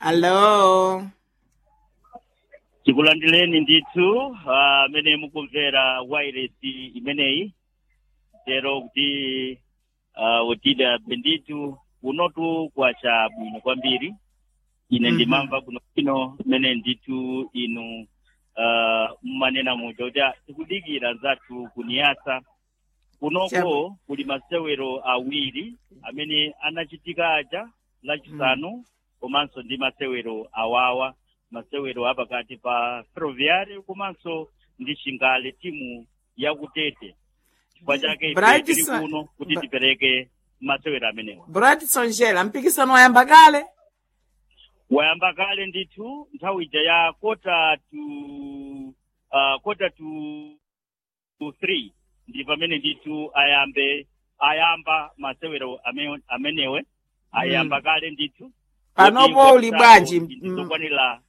alo tikulandireni ndithu amene mukumvera wireless imeneyi tero kuti uh, utida bendithu kunotu kwacha bwino kwambiri ine Mhm. ndimamva kuno kino imene ndithu inu uh, mmanena muja kuti ah, tikudikira zathu kuniyasa kunoko Chabu. kuli masewero awiri amene anachitika aja lachisanu komanso ndi masewero awawa masewero apakati pa ferroviário komanso ndi chingale timu yakutete chifukwa chake ife Bright tili Sa- kuno kuti Bra- tipereke masewero amenewa bradson jela mpikisano wayamba kale wayamba kale ndithu nthawi ija ya kota to uh, kota to, to three ndi pamene ndithu ayambe ayamba masewero ame- amenewe ayamba kale ndithu Panopo Kuti uli bwanji? ndizokwanira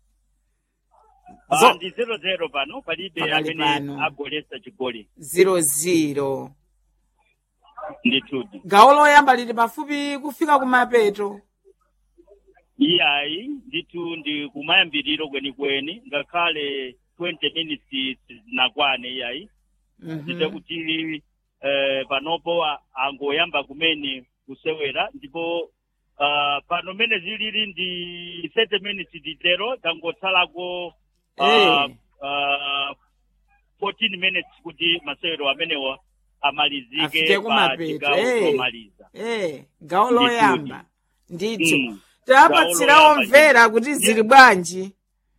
Zo- Ah, ndi zero zero pano palibe Pakali amene pano. agolesa chigoli 00 ndithudi gawo loyamba lili pafupi kufika kumapeto iyayi ndithu ndi kumayambiriro kwenikweni ngakhale 20 minutes nakwane iyayi Mhm. ndite kuti eh, panopo a- angoyamba kumene kusewera ndipo uh, pano mene zilili ndi 30 minutes ditero tangotsalako uh, Eh. uh, 14 minutes kuti masewero amenewa amalizike Afike pa kumapeto, chigawo eh. chomaliza eh gawo Ndithu. loyamba ndithu Mm. tapatsira Gawo loyamba omvera kuti zili bwanji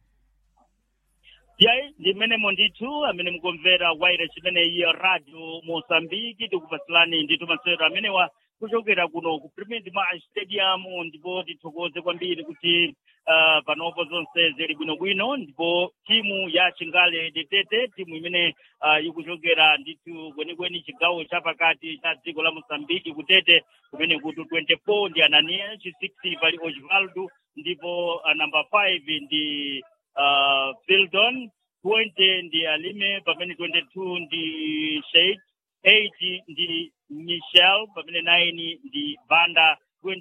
yayi ndimenemo ndithu amene mukumvera wireless imeneyi ya radio mosambiki tikupatsirani ndithu masewero amenewa kuchokera kuno ku premier dimash stadium ndipo tithokoze kwambiri kuti uh, panopo zonse zili bwinobwino ndipo timu ya chingale detete timu imene uh, ikuchokera ndithu kwenikweni chigawo chapakati cha dziko la mosambiki kutete kumene kuti 24 ndi anania chi 6 pali osvaldo ndipo uh, number 5 ndi uh, Fieldon, 20 ndi Alime, pamene 22 ndi Sheikh, 8 ndi Michel, pamene 9 ndi Banda,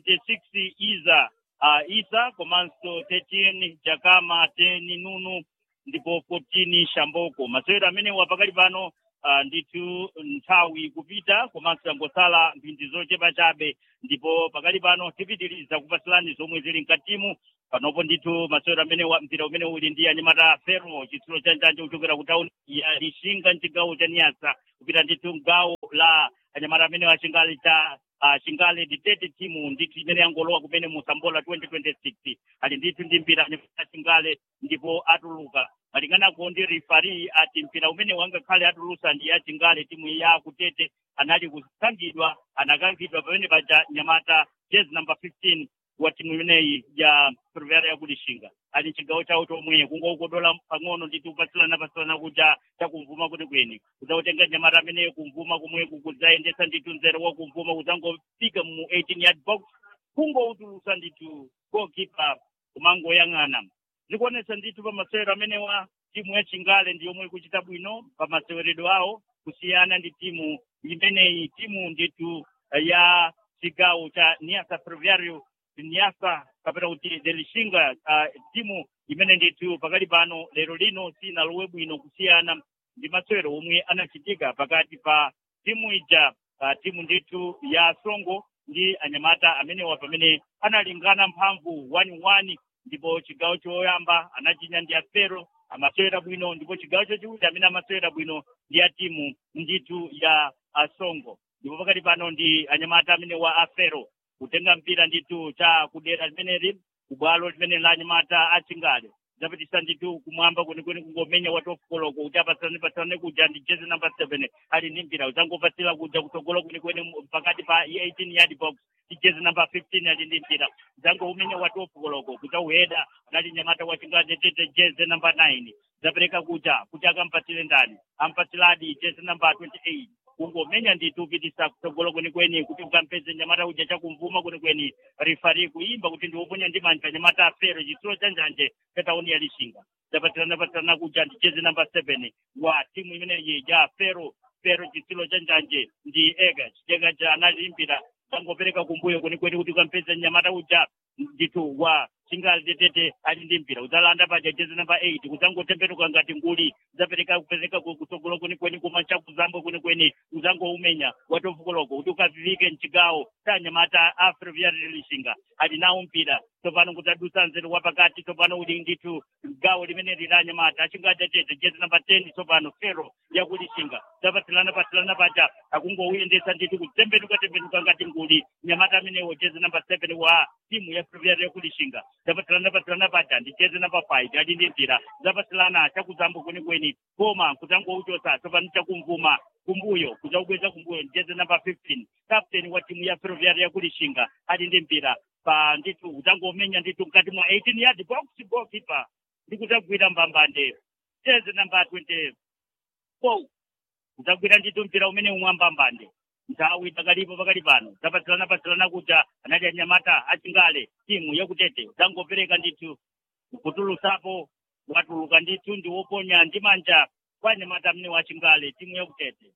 26 Iza, uh, Isa, komanso 13 Jakama, 10 Nunu, ndipo 14 Shamboko. Masewero amene wapakali pano uh, ndithu nthawi kupita komanso yangotsala mphindi zochepa chabe ndipo pakali pano tipitiriza kupatsirani zomwe zili mkatimu panopo ndithu masewero amene wa mpira umene uli ndi anyamata fero chitsulo cha njanje kuchokera ku tauni ya lishinga mchigawo cha niyasa kupita ndithu mgawo la anyamata amene wa chingali cha uh, chingale ditete timu ndithu imene yangolowa kumene musambola 2026 ali ndithu ndi mpira anyamata chingale ndipo atuluka malinganako ndi rifari ati mpira umene wangakhale atulusa ndi ya chingale timu ya kutete anali kusankhidwa anakankhidwa pamene paja nyamata jezi number 15 wa timu imeneyi ya ferroviária ya kulishinga ali chigawo chawo chomwe kungokodola pang'ono nditi upatsilana patsilana kuja chakumvuma kuti kweni kudzakutenga nyamata ameneyo kumvuma komweku kudzayendetsa ndithu nzero wa kumvuma kudzangofika mu 18 yard box kungoutulusa ndithu goalkeeper kumangoyang'ana zikuonetsa ndithu pa masewero amenewa timu ya chingale ndi yomwe ikuchita bwino pa maseweredwe awo kusiyana ndi timu imeneyi timu ndithu ya chigawo cha niasa ferroviário niasa kapena kuti delishinga uh, timu imene ndithu pakali pano lero lino sinalowe bwino kusiyana ndi masewero omwe anachitika pakati pa timu ija uh, timu ndithu ya songo ndi anyamata amenewa pamene analingana mphamvu 1-1 ndipo chigawo choyamba anachinya ndi afero amasewera bwino ndipo chigawo chachiwiri amene amasewera bwino ndi ya timu ndithu ya asongo ndipo pakati pano ndi anyamata amene wa afero kutenga mpira ndithu cha kudera limeneli kubwalo limene la anyamata achingale zapitisa ndithu kumwamba kwenikweni kungomenya watu ofukoloko kuti apatsalane patsalane kuja ndi jezi number seven ali ndi mpira udzangopatsira kuja kutsogolo kwenikweni pakati pa 18 yard box ndi jezi number 15 ali ndi mpira udzangoumenya watu ofukoloko kuti auheda anali nyamata wachingale tete jezi number 9 zapereka kuja kuti akampatsire ndani ampatsiradi jezi number 28 kungomenya ndithu upitisa kutsogolo kwenikweni kuti ukampeze nyamata uja chakumvuma kwenikweni rifari kuimba kuti ndiwoponya ndi manja nyamata afero chitsulo cha njanje cha tauni ya lishinga zapatirana patirana kuja ndi jezi namba 7 wa timu imeneyi ya fero fero chitsulo cha njanje ndi ega chitega cha analimbira tangopereka kumbuyo kwenikweni kuti ukampeze nyamata uja ndithu wa chingali tetete ali ndi mpira udzalanda paja jezi namba 8 kudzangotembenuka ngati nguli udzapereka kupereka kutsogolo kwenikweni koma chakuzambo kwenikweni udzangoumenya watofukoloko kuti ukavivike mchigawo tanyamata a ferroviary lishinga ali nawo mpira tsopano kudzadusa nzeru wapakati tsopano uli ndithu gawo limene lili anyamata achingatetete jezi namba 10 tsopano fero yakulishinga zapatilana patilana paja akungouyendesa ndithu kutembenuka tembenuka ngati nguli nyamata amenewo jezi namba 7 wa timu ya ferroviary yakulishinga zapatilana patilana paja ndi jezi namba 5 ali ndi mpira zapatilana chakuzambo kwenikweni koma kudzangouchosa tsopano chakumvuma kumbuyo kudzakubweza kumbuyo jezi namba 15 captain wa timu ya ferroviary yakulishinga ali ndi mpira pa ndithu udzangomenya ndithu mkati mwa 18 yard box goalkeeper ndi kudzagwira mbambande jezi namba 24 udzagwira ndithu mpira umene umwe mbambande nthawi pakalipo pakali pano zapatilana patilana kuja anali anyamata achingale timu yakutete udzangopereka ndithu kutulusapo watuluka ndithu ndi woponya ndi manja kwa anyamata amene wachingale timu yakutete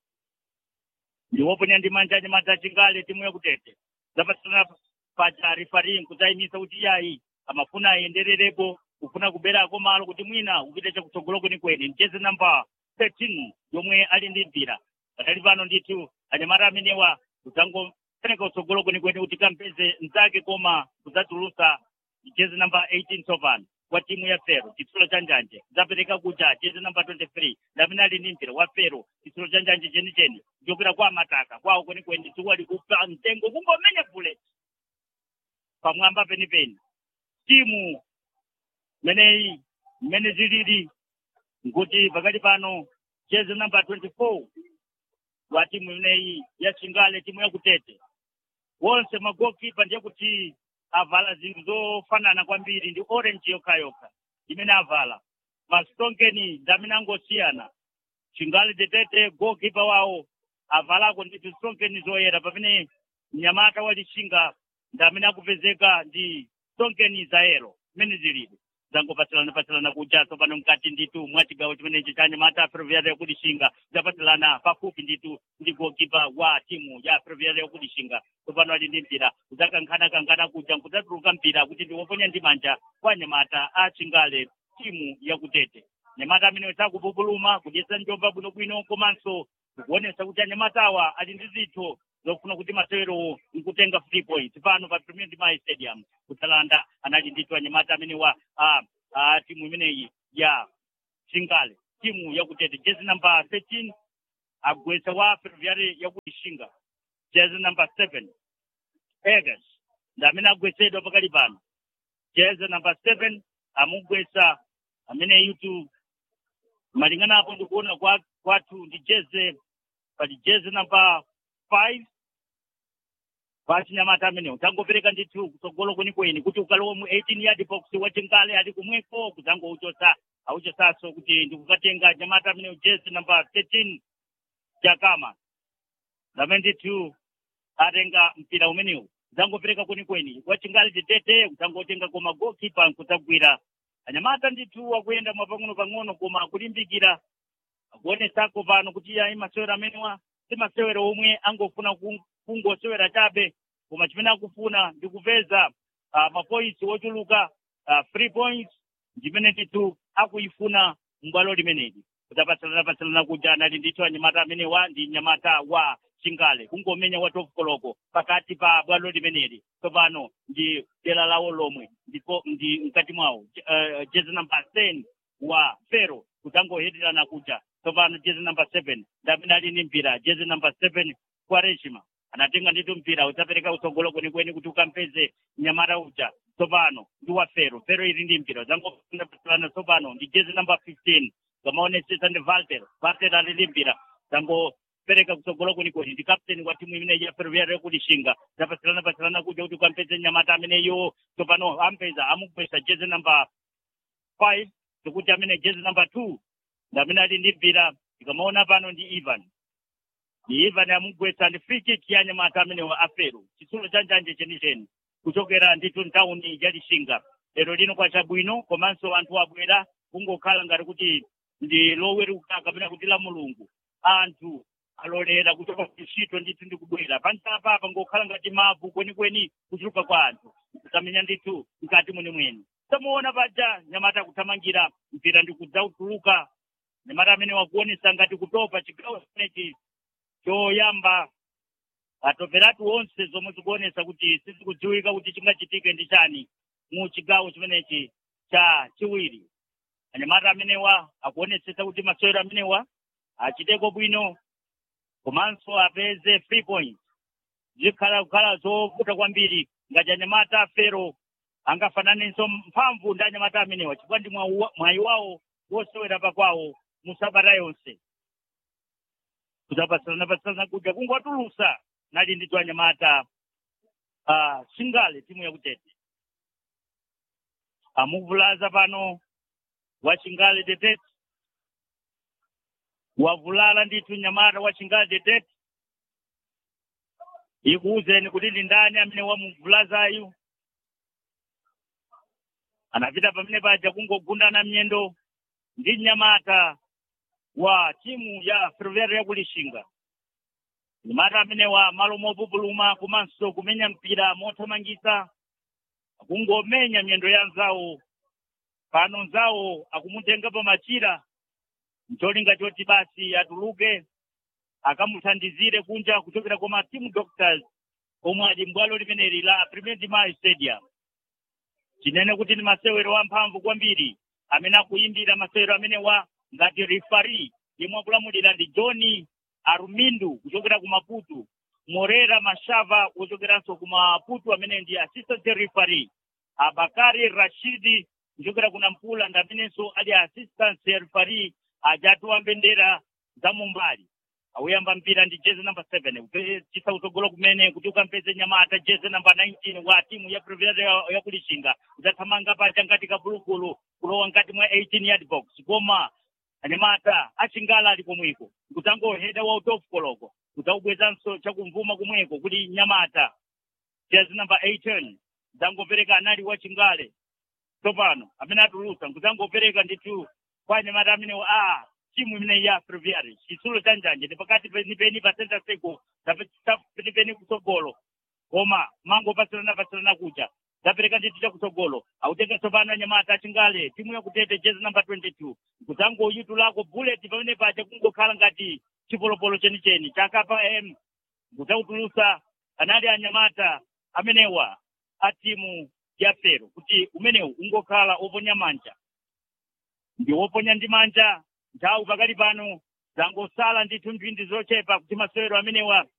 ndi woponya ndi manja anyamata achingale timu yakutete zapatilana paja rifari kudzayimisa kuti yayi amafuna ayendererepo kufuna kuberako malo kuti mwina upite chakutsogolo kwenikweni mchezi namba 13 yomwe ali ndi mpira patali pano ndithu anyamata amenewa kudzangopereka kutsogolo kwenikweni kuti kampeze mzake koma kudzatulusa jezi namba 18 tsopano wa timu ya fero chitsulo cha njanje zapereka kuja jezi namba 23 ndamene ali ndi mpira wa fero chitsulo cha njanje chenicheni ndiyokwera kwa mataka kwawo kwenikweni tiwali kupa mtengo kungomenya bullet pamwamba penipeni timu meneyi mmene zilili nkuti pakati pano jezi namba 24 wa timu imeneyi ya chingale timu yakutete wonse magokipa ndiye kuti avala zinthu zofanana kwambiri ndi orange yokhayokha imene avala masitonkeni ndamene angosiyana chingale tetete gokipa wawo avalako ndithu stonkeni zoyera pamene mnyamata walishinga ndamene akupezeka ndi stonkeni zayero imene zilili zangopatilana patilana kuja tsopano mkati ndithu mwa chigawo chimenechi cha anyamata ferroviary yakulishinga zapatilana pafupi ndithu ndi gokipa wa timu ya ferroviary yakulishinga tsopano ali ndi mpira kudzakankhana kankhana kuja kudzatuluka mpira kuti ndiwoponya ndi manja kwa anyamata a chingale timu yakutete anyamata amene sakupupuluma kudyesa njomba bwinobwino komanso kuonesa kuti anyamatawa ali ndi zitho zofuna kuti masewerowo nkutenga free points pano pa premier mai stadium kutsalanda anali ndithu anyamata amene wa a, a timu imeneyi ya chingale timu yakutete jezi namba 13 agwesa wa ferroviary yakulishinga jezi namba 7 egas ndi amene agwesedwa pakali pano jezi namba 7 amugwesa amene yutu malingana apo ndikuona kwa kwathu ndi jeze pali jezi namba 5 pachinyamata amenewo tangopereka ndithu kutsogolo kwenikweni kuti ukalowa mu 18 yard box wachingale ali kumweko kudzangouchosa auchosaso kuti ndikukatenga nyamata amenewo jezi namba 13 jakama ndamene ndithu atenga mpira umenewu kudzangopereka kwenikweni wachingale tetete kudzangotenga koma goalkeeper kudzagwira anyamata ndithu akuyenda mwapang'ono pang'ono koma kulimbikira akuonesako pano kuti ayi masewero amenewa si masewero omwe angofuna kungosewera chabe koma chimene akufuna ndi kupeza uh, mapoints ochuluka uh, free points ndimene ndithu akuyifuna m'bwalo limeneli kudzapatsalana patsalana kuja anali ndithu anyamata amenewa ndi nyamata wa chingale kungomenya wa top koloko pakati pa bwalo limeneli tsopano ndi dera lawo lomwe ndipo ndi mkati mwawo uh, jezi namba 10 wa fero kudzangoheterana kuja tsopano jezi namba 7 ndamene ali ndi mpira jezi namba 7 kwa reshima anatenga ndithu mpira udzapereka utsogolo kwenikweni kuti ukampeze nyamata uja tsopano ndi wa fero fero ili ndi mpira udzangopatilana tsopano ndi jezi namba 15 kamaonesesa ndi valter valter ali ndi mpira dzangopereka kutsogolo kwenikweni ndi kapteni wa timu imeneyi ya ferroviary yakulishinga zapatilana patilana kuja kuti ukampeze nyamata ameneyo tsopano ampeza amugwesa jezi namba 5 zikuti amene jezi namba 2 ndamene ali ndi mpira tikamaona pano ndi ivan ndi ivan amugwetsa ndi free kick ya nyamata amenewa afero chitsulo cha njanje chenicheni kuchokera ndithu ntawuni ya lishinga lero lino kwachabwino komanso anthu abwera kungokhala ngati kuti ndi loweruka kapena kuti la mulungu anthu alolera kuchoka kuntchito ndithu ndikubwera panchapa apa ngokhala ngati mavu kwenikweni kuchuluka kwa anthu kusamenya ndithu mkati mwenimweni tamuona paja nyamata akuthamangira mpira ndikudzautuluka nyamata amene wakuonesa ngati kutopa chigawo chimenechi choyamba atoperatu onse zomwe zikuonesa kuti sizikudziwika kuti chingachitike ndi chani mu chigawo chimenechi cha chiwiri anyamata amenewa akuonesesa kuti masewero amenewa achiteko bwino komanso apeze free point zikhala kukhala zovuta kwambiri ngati anyamata fero angafananenso mphamvu ndi anyamata amenewa chifukwa ndi mwayi wawo wosewera pakwawo musabata yonse kudzapatsanapatsanana kudya kungotulusa nali ndithu anyamata uh, singale timu yakutete amuvulaza pano wa chingale detete wavulala ndithu nyamata wa chingale detete ikuwuzeni kuti ndi ndani amene wamuvulazayu anapita pamene paja kungogundana mnyendo ndi nyamata wa timu ya ferroviária yakulishinga nyamata amenewa malo mopupuluma komanso kumenya mpira mothamangisa akungomenya miyendo ya nzawo pano nzawo akumutenga pa machira mcholinga choti basi atuluke akamuthandizire kunja kuchokera kwa team doctors omwe ali mbwalo limeneli la premier dimayo stadium chinene kuti ndi masewero amphamvu kwambiri amene akuyimbira masewero amenewa ngati rifari yemwe akulamulira ndi john arumindu kuchokera ku maputo morera mashava kuchokeranso ku maputo amene ndi assistant referee abakari rashidi kuchokera ku nampula ndi amenenso ali assistant referee ajatuwa mbendera za mumbali awuyamba mpira ndi jezi namba 7 kupechisa kutsogolo kumene kuti ukampeze nyamata jezi namba 19 wa timu ya Ferroviária yakulishinga udzathamanga paja ngati kabulukulu kulowa ngati mwa 18 yard box koma anyamata achingala ali komweko kudzangoheda wa utofu koloko kudzaubwezanso chakumvuma kumweko kuti nyamata jezi namba 18 dzangopereka anali wa chingale tsopano amene atulusa kudzangopereka ndithu kwa anyamata amene a timu imene ya Ferroviária chitsulo cha njanje ndi pakati penipeni pa center circle penipeni kutsogolo koma mango pasirana pasirana kuja zapereka ndithu chakutsogolo autenga tsopano anyamata achingale timu yakutete jezi namba 22 kudzangoyitulako bullet pamene paja kungokhala ngati chipolopolo chenicheni chakapa m kudzautulusa anali anyamata amenewa a timu ya fero kuti umenewu ungokhala oponya manja ndi woponya ndi manja nthawi pakati pano zangosala ndithu mphindi zochepa kuti masewero amenewa